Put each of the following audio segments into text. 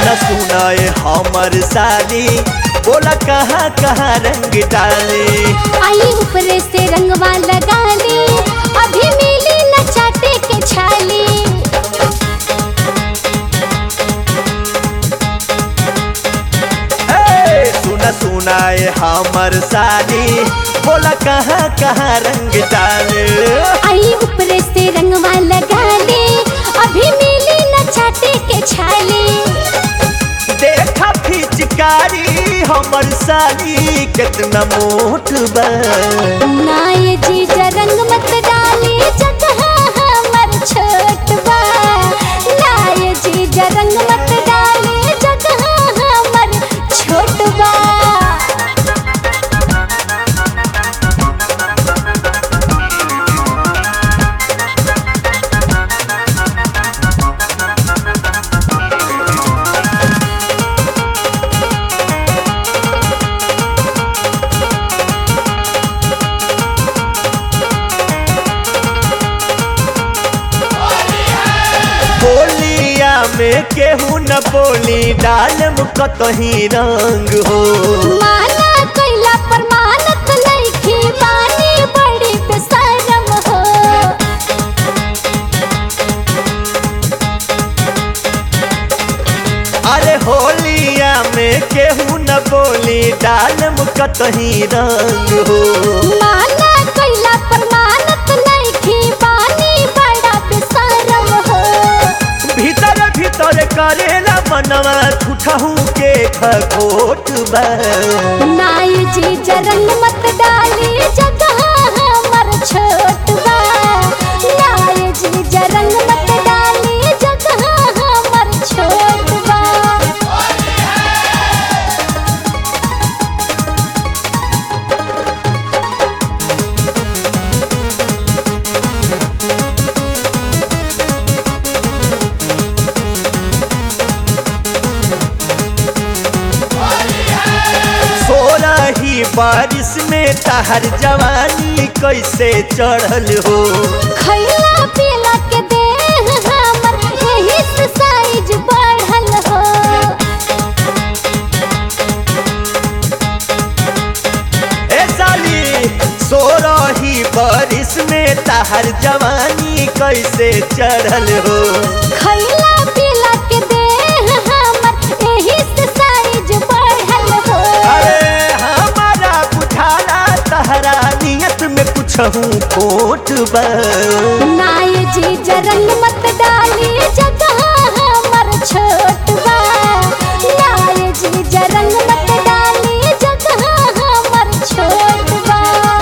सुना सुना ए हमर साली बोला कहाँ कहाँ रंग डाले आई ऊपर से रंगवा लगा ले अभी मिली न चाटे के छाली ए, सुना सुना ए हमर साली बोला कहाँ कहाँ रंग डाले आई ऊपर से रंगवा लगा ले अभी मिली न चाटे के छाली देखा फिचकारी हमर साली कितना मोट बा नाय जीजा रंग मत डाले जगह हमर छोट बा नाय जीजा रंग मत डाले जगह हमर छोट बा बोलिया में केहू न बोली डालम कतही रंग हो माना कैला पर मानत लइकी बानी बड़ी बेशरम हो अरे होलिया में केहू न बोली डालम कतही रंग हो माना कैला पर मानत लइकी बानी बड़ा बेशरम हो भीतर भीतर करेला मनवा झूठहू के खखोट बा नाय जी जरंग मत डाली जगह हमर छोट बा नाय जी जरंग मत डाली जगह हमर छोट बा सोलह ही बारिश में तहर जवानी कैसे चढ़ल हो खैला पीला के देह हमर यही से साइज बढ़ल हो ए साली सोलह ही बारिश में तहर जवानी कैसे चढ़ल हो खैला पीला के देह हमर यही से साइज बढ़ल हो अरे हमारा बुझाला तहरा नियत में कुछ हूँ खोट बा नाय जी जरंग मत डाली जगह हमर छोट बा नाय जी जरंग मत डाली जगह हमर छोट बा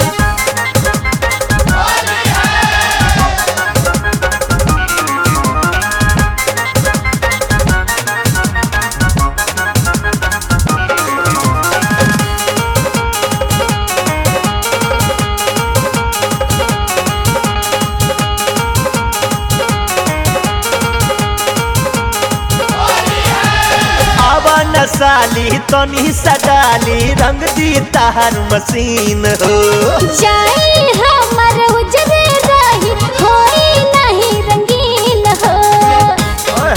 आवा न साली तनी सडाली रंग दी तहर मशीन हो जाई हमर उजरे रही होई नहीं रंगीन हो ओए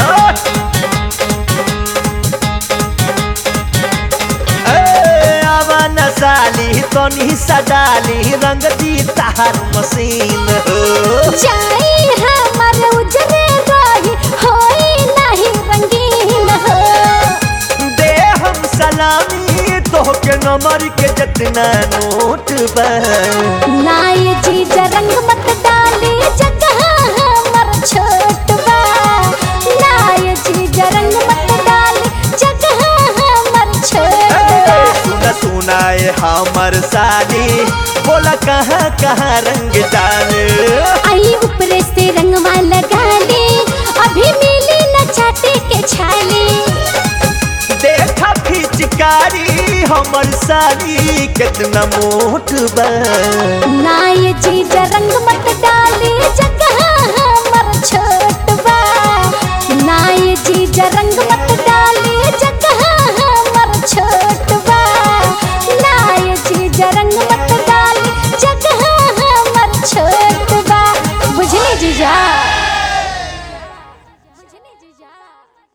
होए। ए, आवा न साली तनी सडाली रंग दी तहर मशीन हो जाई हमर उजरे रही होई नहीं रंगीन हो दे हम सलामी तोहके नंबर के जितना नोट बा नाय जी जरंग मत डाली जगह हमर छोट बा नाय जी जरंग मत डाली जगह हमर छोट बा ए, सुना सुना ए हमर साली बोला कहाँ कहाँ रंग डाले आई ऊपर से रंगवा लगा ले अभी मिली न चाटे के छाली देखा फिचकारी हमर साली कितना मोट बा नाय जी रंग मत डाली जगह हमर छोट बा नाय जी रंग मत